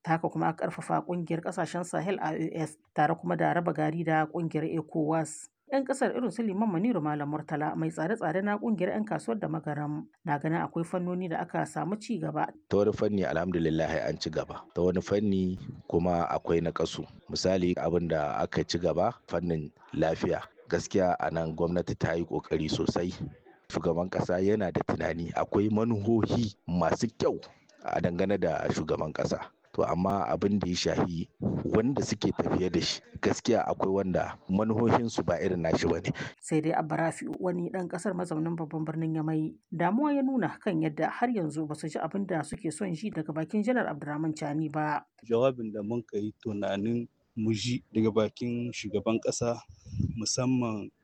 ta haka kuma aka karfafa kungiyar kasashen sahel ios tare kuma da raba gari da kungiyar ecowas 'yan kasar irin su liman maniru malam murtala mai tsare-tsare na kungiyar 'yan kasuwar da magaram na ganin akwai fannoni da aka samu ci gaba ta wani fanni alhamdulillah an ci gaba ta wani fanni kuma akwai na kasu misali abin da aka ci gaba fannin lafiya gaskiya a nan gwamnati ta yi kokari sosai shugaban kasa yana da tunani akwai manuhohi masu kyau a dangane da shugaban kasa to amma abin da ya shahi wanda suke tafiye da shi gaskiya akwai wanda manuhohinsu ba irin nashi ba ne. sai dai abarafi wani dan kasar mazaunin babban birnin yamai damuwa ya nuna kan yadda har yanzu ba su ji abin da suke son ji daga bakin janar abdurrahman chani ba jawabin da mun yi tunanin mu ji daga bakin shugaban kasa musamman